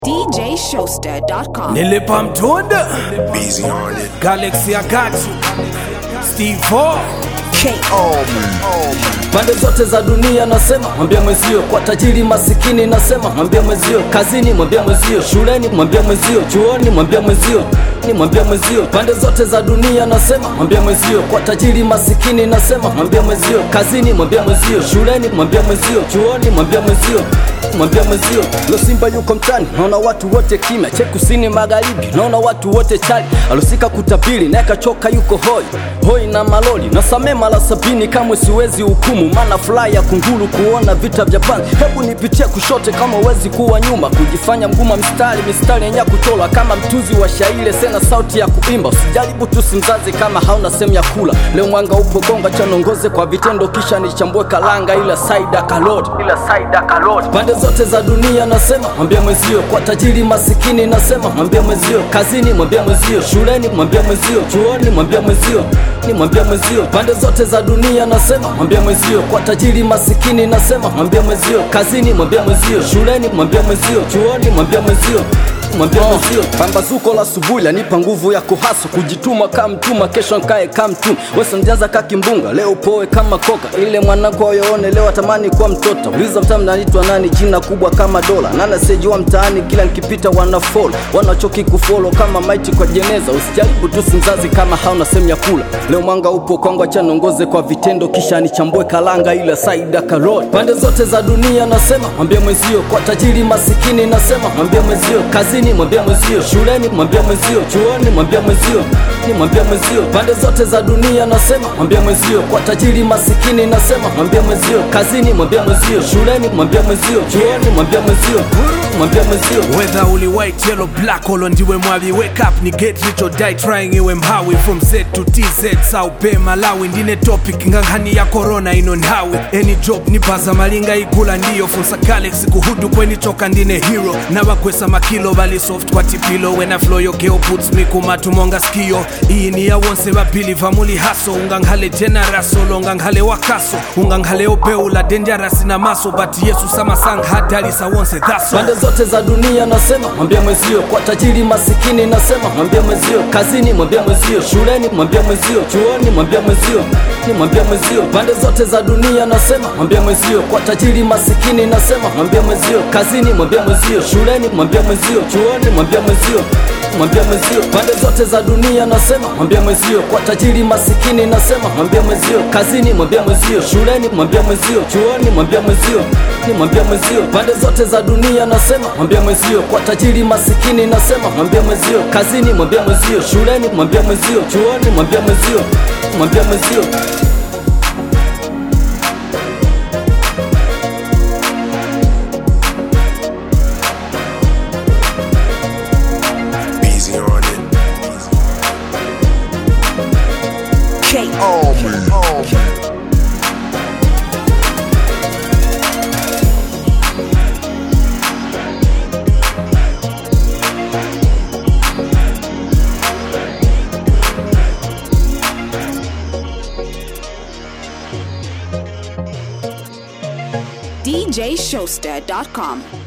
DJShowster.com. Nilipa mtunda Busy on it. Galaxy I got you Steve Four pande zote za dunia nasema mwambie mwenzio kwa tajiri masikini nasema mwambie mwenzio kazini mwambie mwenzio shuleni mwambie mwenzio chuoni mwambie mwenzio ni mwambie mwenzio pande zote za dunia nasema mwambie mwenzio kwa tajiri masikini nasema mwambie mwenzio kazini mwambie mwenzio shuleni mwambie mwenzio chuoni mwambie mwenzio mwambia mwenzio lo simba yuko mtani naona watu wote kimya che kusini magharibi naona watu wote chali alosika kutabiri naye kachoka yuko hoi hoi na maloli nasamee mara sabini kamwe siwezi hukumu maana furaha ya kunguru kuona vita vya panzi hebu nipitie kushote kama uwezi kuwa nyuma kujifanya mguma mstari mistari yenye kuchola kama mtunzi wa shairi sena sauti ya kuimba usijaribu tu simzazi kama hauna sehemu ya kula leo mwanga upo gonga chanongoze kwa vitendo kisha nichambue kalanga ila saida kalot ila saida kalot pande zote za dunia nasema mwambie mwenzio kwa tajiri masikini nasema mwambie mwenzio kazini mwambie mwenzio shuleni mwambie mwenzio chuoni mwambie mwenzio ni mwambie mwenzio pande zote za dunia nasema mwambie mwenzio kwa tajiri masikini nasema mwambie mwenzio kazini mwambie mwenzio shuleni mwambie mwenzio chuoni mwambie mwenzio mwambie mwenzio pambazuko la subuhi lanipa nguvu ya kuhaso kujituma kama mtuma kesho nkae kama mtuma wesanjaza ka kimbunga leo poe kama koka ile mwanako ayoone leo atamani kuwa mtoto uliza mtaa mnaitwa nani jina kubwa kama dola nana sejua mtaani kila nkipita wana follow wanachoki kufolo kama maiti kwa jeneza usijaribu tu simzazi kama hauna sehemu ya kula leo mwanga upo kwangu acha niongoze kwa vitendo kisha nichambue kalanga ila saida karot pande zote za dunia nasema mwambie mwenzio kwa tajiri masikini nasema mwambie mwenzio kazini mwambie mwenzio shuleni mwambie mwenzio chuoni mwambie mwenzio ni mwambie mwenzio pande zote za dunia nasema mwambie mwenzio kwa tajiri masikini nasema mwambie mwenzio kazini mwambie mwenzio shuleni mwambie mwenzio chuoni mwambie mwenzio mwambie mwenzio Whether uli white, yellow, black olo ndiwe mwavi Wake up ni get rich or die trying iwe mhawi From Z to TZ, South Bay, Malawi Ndine topic ngangani ya corona ino nhawi Any job ni baza malinga igula ndiyo Funsa galaxy kuhudu kweni choka ndine hero Nabakwesa makilo bali soft kwa tipilo When I flow your girl puts me kumatumonga skio Iyi ni ya wonse babili vamuli haso Unganghale generous solo unganghale wakaso Unganghale obeula dangerous na maso But Yesu sama sang hadalisa wonse that's all pande zote za dunia nasema mwambie mwenzio kwa tajiri masikini nasema mwambie mwenzio kazini mwambie mwenzio shuleni mwambie mwenzio chuoni mwambie mwenzio ni mwambie mwenzio pande zote za dunia nasema mwambie mwenzio kwa tajiri masikini nasema mwambie mwenzio kazini mwambie mwenzio shuleni mwambie mwenzio chuoni mwambie mwenzio mwambie mwenzio pande zote za dunia nasema mwambie mwenzio kwa tajiri masikini nasema mwambie mwenzio kazini mwambie mwenzio shuleni mwambie mwenzio chuoni mwambie mwenzio ni mwambie mwenzio pande zote za dunia nasema mwambie mwenzio kwa tajiri masikini nasema mwambie mwenzio kazini mwambie mwenzio shuleni mwambie mwenzio chuoni mwambie mwenzio mwambie mwenzio Busy on it. DJShowster.com.